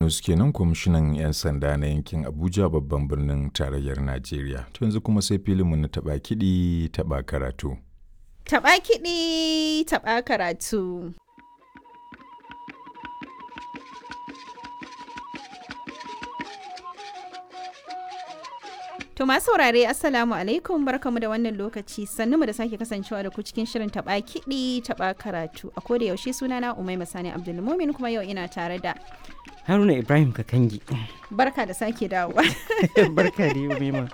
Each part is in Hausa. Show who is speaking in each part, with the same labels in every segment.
Speaker 1: Sanusi kenan kwamishinan 'yan sanda na yankin Abuja babban birnin tarayyar Najeriya. To yanzu kuma sai filinmu na taɓa kiɗi taɓa karatu.
Speaker 2: Taɓa kiɗi taɓa karatu. To masu saurare Assalamu alaikum barkamu da wannan lokaci sannu mu da sake kasancewa da ku cikin shirin taba kiɗi taba karatu a koda yaushe sunana Umaima Sani Abdulmumin kuma yau ina tare da
Speaker 3: Haruna Ibrahim Kakangi.
Speaker 2: barka da sake dawowa.
Speaker 3: Barka da Umaima.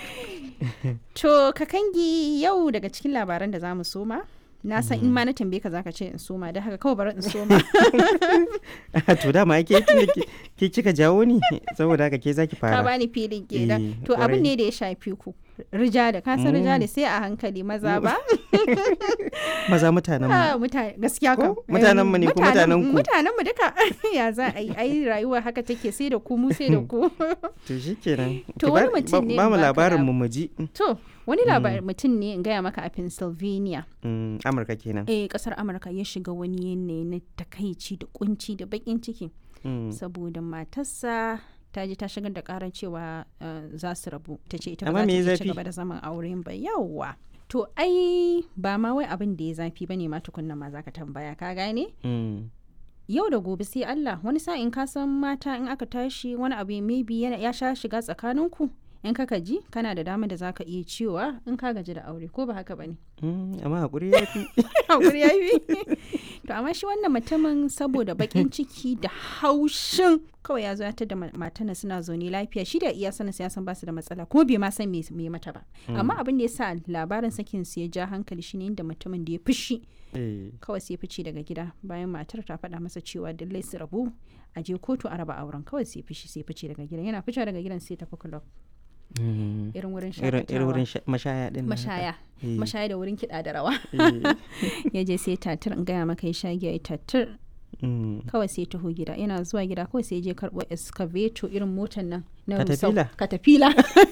Speaker 2: To Kakangi yau daga cikin labaran da zamu soma na san in ma na tambaye ka zaka ce in soma da haka kawai bari in soma.
Speaker 3: to dama ke tunda ke ke kika jawo ni saboda haka ke zaki
Speaker 2: ka
Speaker 3: fara.
Speaker 2: bani filin
Speaker 3: Eh,
Speaker 2: kenan to abin ne da ya shafi ku rijali ka san rijali sai a hankali maza ba
Speaker 3: Maza mutanen
Speaker 2: Ah,
Speaker 3: mu.
Speaker 2: mutane gaskiya kam
Speaker 3: Ko? Mutanen mu ne ko mutanen ku?
Speaker 2: mutanen mu duka ya za a yi ai rayuwa haka take sai da ku mu sai da ku
Speaker 3: To shikenan.
Speaker 2: To
Speaker 3: Ki
Speaker 2: wani
Speaker 3: ba-
Speaker 2: mutum ne
Speaker 3: ba mu
Speaker 2: in baka
Speaker 3: labarin
Speaker 2: lab-
Speaker 3: mu mu ji.
Speaker 2: to wani labarin mutum ne in gaya maka a Pennsylvania
Speaker 3: Mm, Amurka kenan.
Speaker 2: eh kasar Amurka ya shiga wani yanayi na takaici da kunci da bakin ciki
Speaker 3: Mm.
Speaker 2: saboda matarsa ta je ta shigar da karar cewa eh, za su rabu ta ce ita ba za
Speaker 3: Amma
Speaker 2: ta
Speaker 3: me ya
Speaker 2: iya ci
Speaker 3: zafi?
Speaker 2: gaba da zaman auren ba yawwa to ai ba ma wai abin da ya zafi bane ma tukunna ma zaka tambaya ka gane
Speaker 3: Mm.
Speaker 2: yau da gobe sai Allah wani sa'in ka san mata in aka tashi wani abu maybe yana ya sha shiga tsakaninku in ka ji kana da dama da zaka iya cewa in ka gaji da aure ko ba haka bane
Speaker 3: Mm, Amma hakuri ya fi.
Speaker 2: hakuri ya yi to amma shi wannan mutumin saboda bakin ciki da haushin kawai ya zo ya da matana suna zaune lafiya shi da iya sanin ya san basu da matsala kuma bai ma san me me mata ba amma abin da ya sa labarin sakin su ya ja hankali shine inda mutumin da ya fushi
Speaker 3: Eh,
Speaker 2: kawai sai fice daga gida bayan matar ta faɗa masa cewa lallai su rabu a je kotu a raba auren kawai sai fishi sai fice daga gidan yana fice daga gidan sai tafi club
Speaker 3: mm.
Speaker 2: irin wurin
Speaker 3: Irin irin
Speaker 2: shakatawa
Speaker 3: wurin sha- mashaya din. nan haka.
Speaker 2: mashaya
Speaker 3: Eh.
Speaker 2: mashaya da wurin kiɗa da rawa
Speaker 3: Eh,
Speaker 2: ya je sai tatir in gaya maka ya sha giya ya tatir
Speaker 3: mm.
Speaker 2: kawai sai taho gida yana zuwa gida kawai sai je karɓo excavator irin motar nan na
Speaker 3: Caterpillar?
Speaker 2: rusau- katafila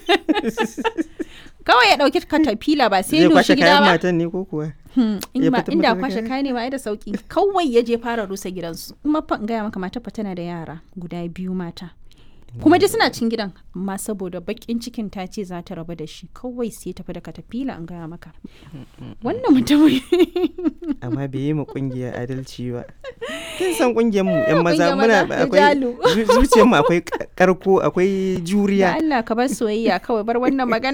Speaker 2: kawai ya ɗauki katafila ba sai
Speaker 3: Zai
Speaker 2: nushi
Speaker 3: kwashe
Speaker 2: gida
Speaker 3: kayan
Speaker 2: ba
Speaker 3: matan ne ko kuwa?
Speaker 2: Hmm, in
Speaker 3: Ya
Speaker 2: ba
Speaker 3: fitar
Speaker 2: inda
Speaker 3: mata da
Speaker 2: kwashe
Speaker 3: kaya?
Speaker 2: kaya ne ba ai da sauki kawai ya je fara rusa gidansu kuma fa in gaya maka mata fa tana da yara guda biyu mata kuma dai suna cin gidan amma saboda bakin cikin ta ce za ta rabu da shi kawai sai tafi da katafila in gaya maka wannan mutumin
Speaker 3: amma bai yi ma kungiya adalci ba kin san kungiyar mu yan maza
Speaker 2: Kungiyar
Speaker 3: muna
Speaker 2: maza,
Speaker 3: akwai
Speaker 2: rijalu.
Speaker 3: zu- zuciyar mu akwai ka- karko akwai
Speaker 2: da
Speaker 3: juriya
Speaker 2: Allah ka bar soyayya kawai bar wannan magana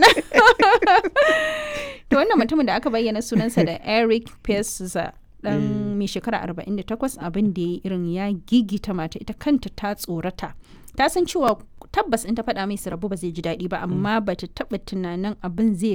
Speaker 2: to wannan mutumin da aka bayyana sunansa da Eric Pezza dan mai shekara 48 abin da ya irin ya gigita mata ita kanta ta tsorata ta san cewa tabbas in ta faɗa mai su rabu ba zai ji daɗi ba amma ba ta taɓa tunanin abin zai